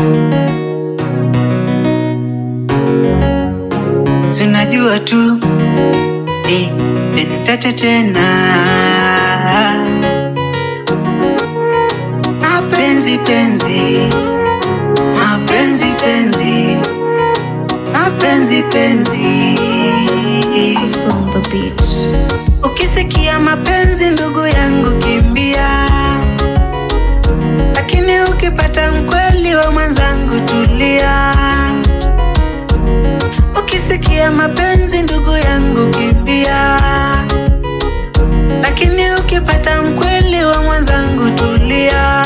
tunajua tu ni penitache tena mapenzi penzi mapenzi penzi mapenzi penzi Susu on the beat. ukisikia mapenzi ndugu yangu kimbia lakini ukipata mkweli wa mwenzangu tulia ukisikia mapenzi ndugu yangu kimbia lakini ukipata mkweli wa mwenzangu tulia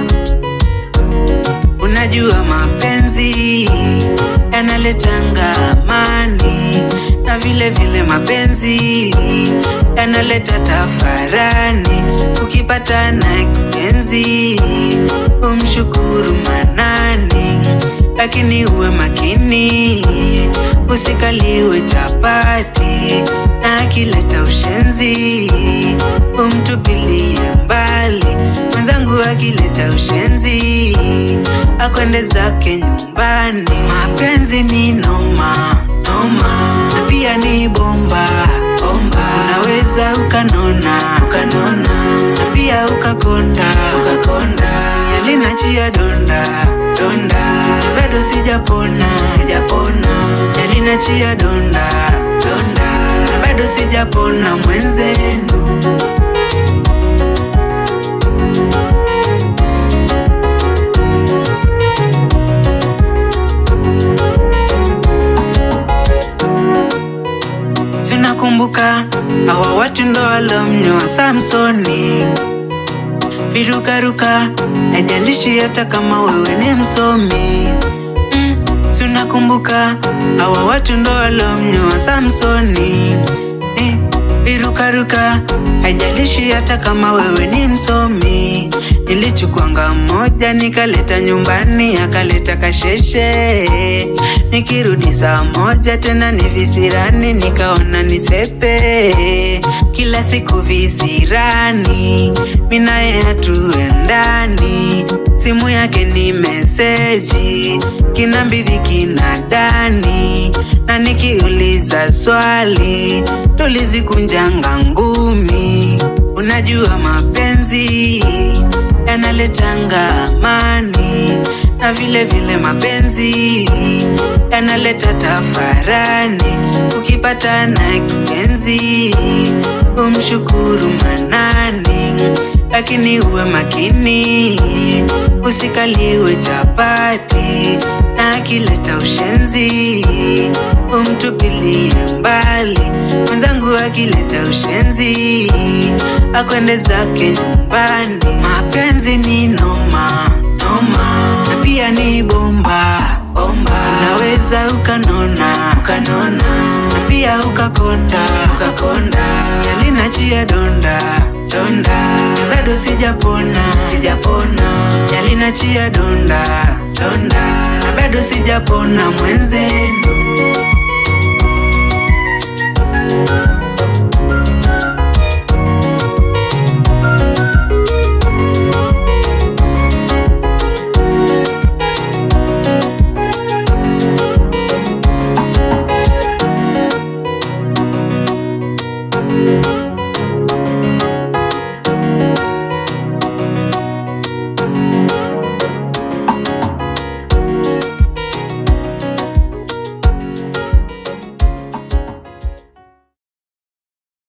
unajua mapenzi yanaletanga amani na vile vile mapenzi yanaleta tafarani ukipata na kipenzi umshukuru manani lakini uwe makini usikaliwe chapati na akileta ushenzi umtupilie mbali mwenzangu akileta ushenzi akwende zake nyumbani mapenzi ni noma noma na pia ni bomba bomba unaweza ukanona ukanona na pia ukakonda ukakonda yalinachia donda donda bado sijapona sijapona yalinachia donda donda bado sijapona mwenzenu tunakumbuka hawa watu ndo walomnyoa Samsoni virukaruka, haijalishi hata kama wewe ni msomi mm, tunakumbuka hawa watu ndo walomnyoa Samsoni eh, virukaruka, haijalishi hata kama wewe ni msomi. Nilichukwanga mmoja nikaleta nyumbani, akaleta kasheshe. Nikirudi saa moja tena ni visirani, nikaona nisepe. Kila siku visirani, minaye hatuendani. Simu yake ni meseji, kina mbidhi kina dani, na nikiuliza swali tulizikunjanga ngumi. Unajua mapenzi yanaletanga amani na vile vile mapenzi yanaleta tafarani. Ukipata na kipenzi umshukuru manani, lakini uwe makini usikaliwe chapati na akileta ushenzi umtupilie mbali. Mwenzangu akileta ushenzi akwende zake nyumbani. Mapenzi ni noma noma, na pia ni bomba bomba. Unaweza ukanona ukanona, na pia ukakonda ukakonda. Yalinachia donda donda, bado sijapona sijapona. Yalinachia donda donda, bado sijapona mwenzenu